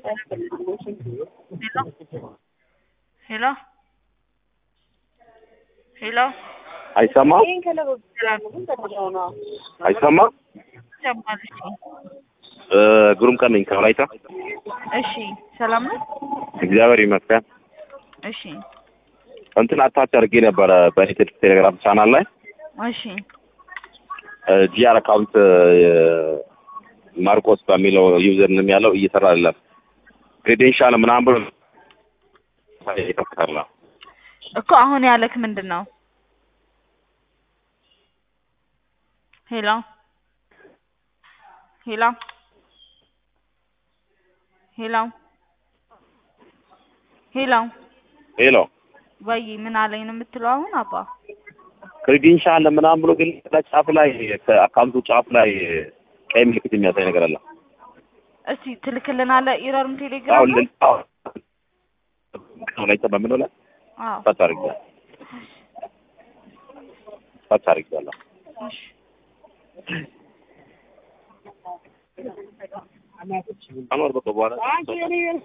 ሄሎ ሄሎ አይሰማም አይሰማም። ይሰማል። እሺ እ ግሩም ቀን ነኝ ከወላይታ። እሺ ሰላም ነው። እግዚአብሔር ይመስገን። እሺ እንትን አታች አድርጌ ነበረ በእኔ ቴሌግራም ቻናል ላይ እሺ ጂአር አካውንት ማርቆስ በሚለው ዩዘር ንም ያለው እየሰራ አይደለም። ክሬዴንሻል ምናምን ብሎ ይከፍታል። እኮ አሁን ያለክ ምንድን ነው? ሄሎ ሄሎ ሄሎ ሄሎ ሄሎ ወይ ምን አለኝ ነው የምትለው አሁን አባ? ክሬዴንሻል ምናምን ብሎ ግን ጫፍ ላይ ከአካውንቱ ጫፍ ላይ ቀይ ምልክት የሚያሳይ ነገር አለ። እስቲ ትልክልናለህ ኢረርም ቴሌግራም አሁን ላይ? ልን- አዎ ወላይታ በምለው ላይ አዎ ፈት አድርጌያለሁ ፈት አድርጌያለሁ። እሺ አኖር በቃ በኋላ